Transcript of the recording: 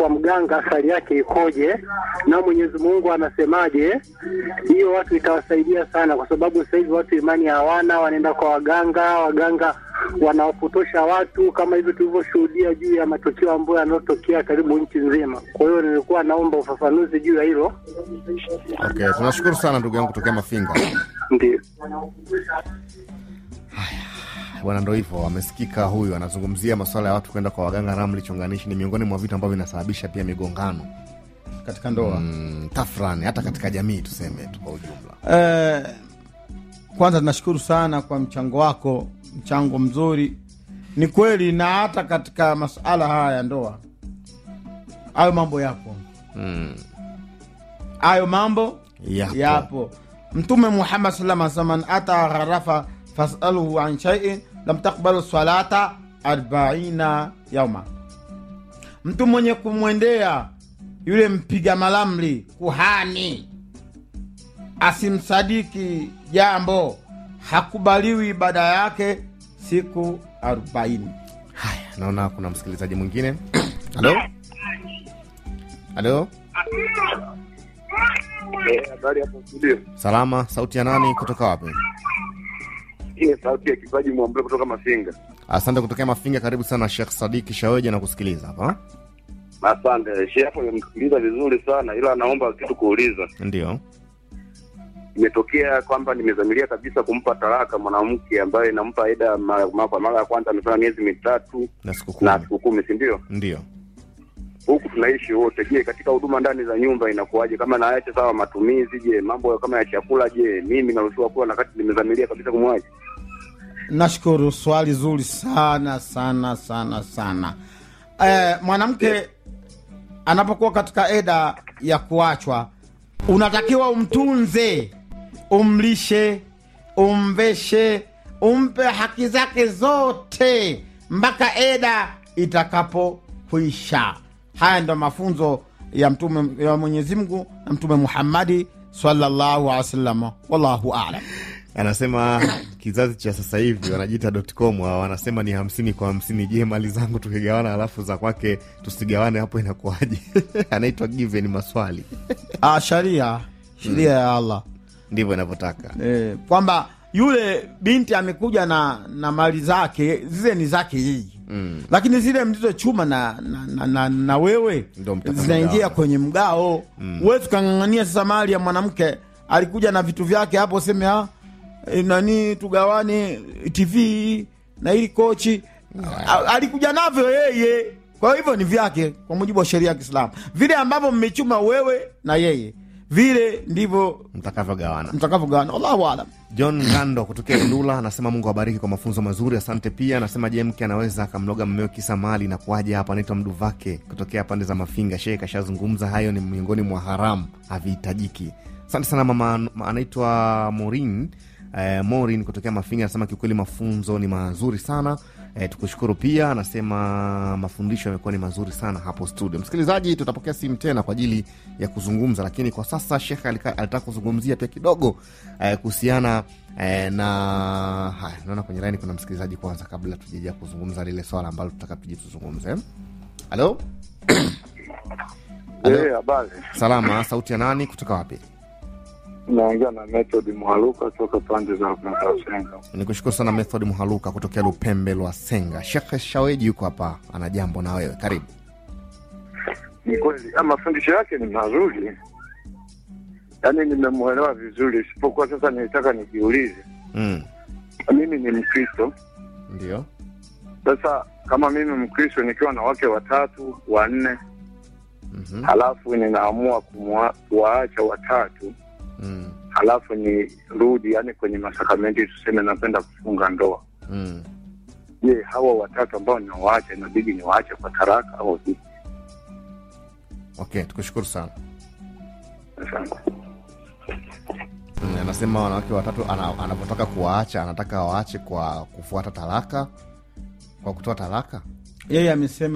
kwa mganga athari yake ikoje, na Mwenyezi Mungu anasemaje. Hiyo watu itawasaidia sana, kwa sababu sasa hivi watu imani hawana, wanaenda kwa waganga, waganga wanawapotosha watu kama hivyo tulivyoshuhudia juu ya matukio ambayo yanayotokea karibu nchi nzima. Kwa hiyo nilikuwa naomba ufafanuzi juu ya hilo. Okay, tunashukuru sana ndugu yangu kutokea Mafinga. Ndio. Bwana, ndo hivyo, amesikika huyu anazungumzia masuala ya watu kwenda kwa waganga. Ramli chonganishi ni miongoni mwa vitu ambavyo vinasababisha pia migongano katika ndoa mm, tafrani hata katika jamii tuseme tu kwa ujumla. Eh, kwanza tunashukuru sana kwa mchango wako, mchango mzuri. Ni kweli, na hata katika masuala haya ya ndoa, hayo mambo yapo, Mm, hayo mambo yapo. yapo. Mtume Muhammad sallam anasema man ata gharafa fasaluhu an shaiin lam takbalu salata arbaina yauma, mtu mwenye kumwendea yule mpiga malamli kuhani asimsadiki jambo hakubaliwi ibada yake siku arobaini. Haya, naona kuna msikilizaji mwingine. Halo, halo, Habari hapo studio. salama. Sauti ya nani kutoka wapi? Hii ni sauti ya kipaji mwambule kutoka Mafinga. Asante kutokea Mafinga. Karibu sana Shekh Sadiki Shaweja na kusikiliza hapa. Asante. Shehe hapo nimemsikiliza vizuri sana ila naomba kitu kuuliza. Ndio. Imetokea kwamba nimezamilia kabisa kumpa talaka mwanamke ambaye nampa aida mara mara kwa mara ya kwanza amefanya miezi mitatu Na siku kumi. na siku kumi, si ndio? Ndio. Huku tunaishi wote. Je, katika huduma ndani za nyumba inakuwaje? Kama naacha sawa matumizi, je, mambo kama ya chakula, je, mimi naruhusiwa kula na kati nimezamilia kabisa kumwacha? Nashukuru, swali zuri sana sana sana sana. Eh, mwanamke anapokuwa katika eda ya kuachwa, unatakiwa umtunze, umlishe, umveshe, umpe haki zake zote mpaka eda itakapokwisha. Haya ndo mafunzo ya mtume ya Mwenyezi Mungu na Mtume Muhammadi sallallahu alaihi wasallam. Wallahu alam. Anasema kizazi cha sasa hivi wanajiita com hao, wanasema ni hamsini kwa hamsini. Je, mali zangu tukigawana alafu za kwake tusigawane, hapo inakuwaje? Anaitwa given maswali, Ah, sharia sheria ya Allah ndivyo inavyotaka. eh, kwamba yule binti amekuja na na mali zake zile ni zake yeye Mm. lakini zile mlizochuma na, na, na, na, na wewe Ndo mtaka zinaingia mgao. kwenye mgao mm. Huwezi ukang'ang'ania sasa mali ya mwanamke alikuja na vitu vyake hapo, useme ah, eh, nani tugawane TV na ili kochi A- alikuja navyo yeye, kwa hivyo ni vyake kwa mujibu wa sheria ya Kiislamu. Vile ambavyo mmechuma wewe na yeye, vile ndivyo Mtakavyogawana. mtakavyogawana. Allahu alam. John Ngando kutokea Ilula anasema Mungu awabariki kwa mafunzo mazuri, asante. Pia anasema je, mke anaweza akamloga mmeo kisa mali na kuaje? Hapa anaitwa Mduvake kutokea pande za Mafinga. Shehe kashazungumza hayo, ni miongoni mwa haramu, havihitajiki. Asante sana mama, ma- anaitwa Morin eh, Morin kutokea Mafinga anasema kiukweli mafunzo ni mazuri sana. Eh, tukushukuru pia, anasema mafundisho yamekuwa ni mazuri sana hapo studio. Msikilizaji, tutapokea simu tena kwa ajili ya kuzungumza, lakini kwa sasa Shekhe alika- alitaka kuzungumzia pia kidogo eh, kuhusiana eh, na haya. Naona kwenye laini kuna msikilizaji kwanza, kabla tujaja kuzungumza lile swala ambalo tutaka tuje tuzungumze. Halo, Halo. Eh, habari. salama. Sauti ya nani kutoka wapi? Naongea na Method Mwaluka kutoka pande za Makasenga. Ni kushukuru sana Method Mhaluka kutokea Lupembe lwa Senga. Shekhe Shaweji yuko hapa, ana jambo na wewe, karibu. Ni kweli, ah, mafundisho yake ni mazuri, yaani nimemwelewa vizuri, isipokuwa sasa nilitaka nijiulize, Mm, mimi ni Mkristo. ndio. Sasa kama mimi Mkristo nikiwa na wake watatu wanne, Mhm, halafu ninaamua kumwa- kuwaacha watatu, mm, halafu nirudi, yaani kwenye masakramenti, tuseme napenda kufunga ndoa, mm. je, hawa watatu ambao ninawaacha inabidi niwaache kwa taraka au vipi? Okay, tukushukuru sana. Asante. Mm, anasema wanawake watatu ana- anapotaka kuwaacha anataka waache kwa kufuata talaka, kwa kutoa talaka. Yeye amesema